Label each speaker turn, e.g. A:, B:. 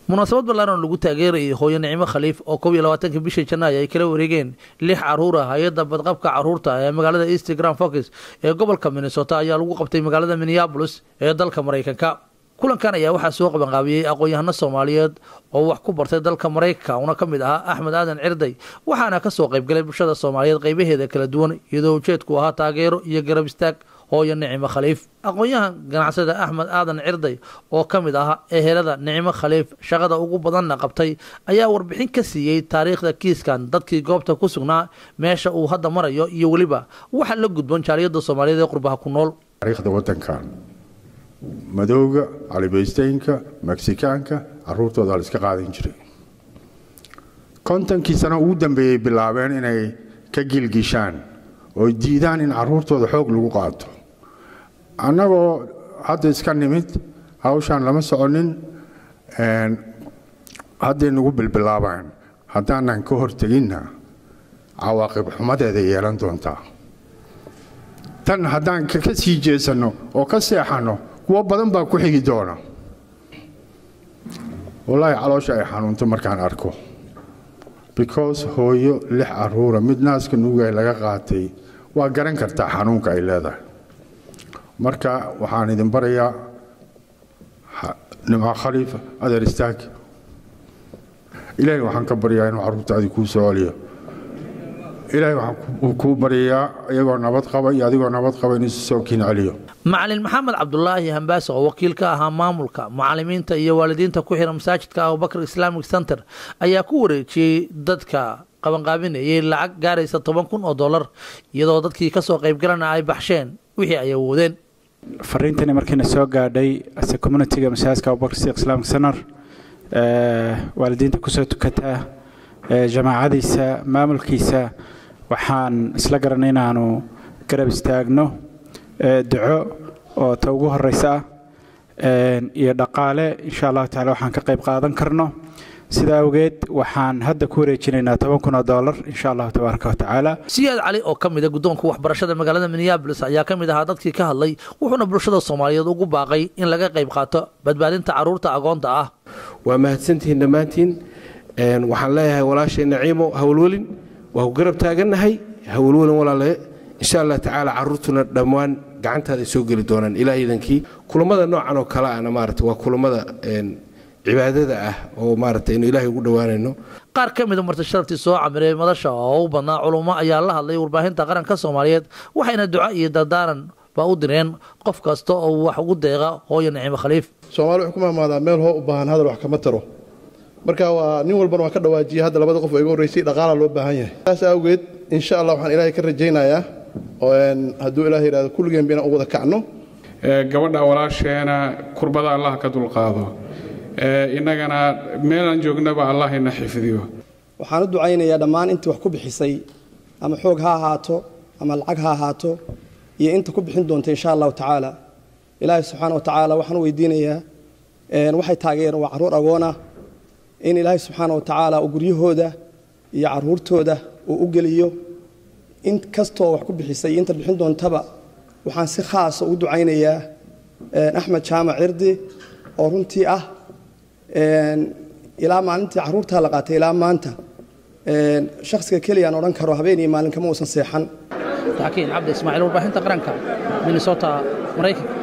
A: munaasabad ballaaran lagu taageerayay hooyo nicmo khaliif oo kob iyo labaatanka bisha janaayo ay kala wareegeen lix caruur ah hay-adda badqabka caruurta ee magaalada east grand focus ee gobolka minnesota ayaa lagu qabtay magaalada minneabolis ee dalka maraykanka kulankan ayaa waxaa soo qabanqaabiyey aqoon-yahano soomaaliyeed oo wax ku bartay dalka maraykanka una ka mid ahaa axmed aadan cirday waxaana kasoo qaybgalay bulshada soomaaliyeed qaybaheeda kala duwan iyadoo ujeedku ahaa taageero iyo garab istaag hooyo nicimo khaliif aqoon-yahan ganacsada axmed aadan cirday oo ka mid ah ehelada nicimo khaliif shaqada ugu badanna qabtay ayaa warbixin ka siiyey taariikhda kiiskan dadkii goobta ku sugnaa meesha uu hadda marayo iyo weliba waxa la gudboon jaaliyada soomaaliyeed ee qurbaha ku nool
B: taariikhda wadankan madowga calibaysteynka meksikaanka caruurtooda la iska qaadan jiray kontonkii sano ugu dambeeyey bilaabeen inay ka gilgishaan oo diidaan in caruurtooda xoog lagu qaato annagoo hadda iska nimid hawshaan lama soconin hadday nagu bilbilaabaan haddaanan ka horteginna cawaaqib xumadeeda yeelan doontaa tan haddaan ka sii jeesanno oo ka seexanno kuwo badan baa ku xigi doona wallaahi caloosha ay xanuunto markaan arko because hooyo lix caruura mid naaska nuugay laga qaatay waa garan kartaa xanuunka ay leedahay marka waxaan idin barayaa nimco khaliif adeer istaag ilaahay waxaan ka baryaa inuu carruurtaadii kuu soo celiyo ilaahay waxaan kuu baryayaa iyagoo nabad qaba iyo adigoo nabad qaba inuu soo kiin celiyo
A: macalin maxamed cabdulaahi hambaase oo wakiil ka ahaa maamulka macalimiinta iyo waalidiinta ku xihan masaajidka abubakar islamic center ayaa ku wareejiyey dadka qabanqaabinayay lacag gaaraysa toban kun oo dollar iyadoo dadkii kasoo qaybgalana ay baxsheen wixii ay awoodeen
C: fariintani markiina soo gaadhay ase communitiga masaajidka abubakar sidiq islamic center waalidiinta kusoo tukataa jamaacadiisa maamulkiisa waxaan isla garanay inaanu garab istaagno duco oo ta ugu horeysa ah iyo dhaqaale insha allahu tacala waxaan ka qayb qaadan karno sidaa awgeed waxaan hadda ku wareejinaynaa toban kun oo dollar insha allahu tabaaraka wa tacaala
A: siyaad cali oo ka mid a guddoonka waxbarashada magaalada minneabolis ayaa ka mid ahaa dadkii ka hadlay wuxuuna bulshada soomaaliyeed ugu baaqay in laga qayb qaato badbaadinta carruurta agoonta ah
D: waa mahadsantihiin dhammaantiin waxaan leeyahay walaashay naciimo hawlwelin waa ku garab taagannahay hawlwelin walaale insha allah tacaala carruurtuna dhammaan gacantaada ay soo geli doonaan ilaa iidankii kulammada noocan oo kale ahna maarata waa kulammada cibaadada ah oo maarata inu ilaahay ugu dhowaanayno
A: qaar ka mida marti sharaftii soo camiray madasha oo u badnaa culummo ayaa la hadlay warbaahinta qaranka soomaaliyeed waxayna duco iyo dardaaran baa u direen qof kasta oo wax ugu deeqa hooyo nicimo khaliif
E: soomaali wuxuu ku mahmaadaa meel hoo u baahan hadal wax kama taro marka waa nin walbana waa ka dhawaajiyay hadda labada qof oo iga horreysay dhaqaala loo baahan yahay saas awgeed insha allah waxaan ilaahay ka rajaynayaa hadduu ilaah yidhahdo kulligeen bayna u wada kacno
F: gabadha walaasheena kurbada allah ka dulqaado innagana meelaan joognaba allah ina xifdiyo
G: waxaan u ducaynayaa dhammaan intii wax ku bixisay ama xoog ha ahaato ama lacag ha ahaato iyo inta ku bixin doonta insha allahu tacaala ilaahay subxaana wa tacaala waxaan u weydiinayaa waxay taageereen waa carruur agoona in ilaahay subxaana wa tacaala uu guryahooda iyo carruurtooda uu u geliyo in kastoo wax ku bixisay inta bixin doontaba waxaan si khaasa ugu ducaynayaa axmed jaamac cirdi oo runtii ah ilaa maalintii carruurtaa la qaatay ilaa maanta shakhsiga keliyaan odhan karo habeen iyo maalin kama uusan seexan
A: takiin cabdi ismaaciil warbaahinta qaranka minnesota maraykanka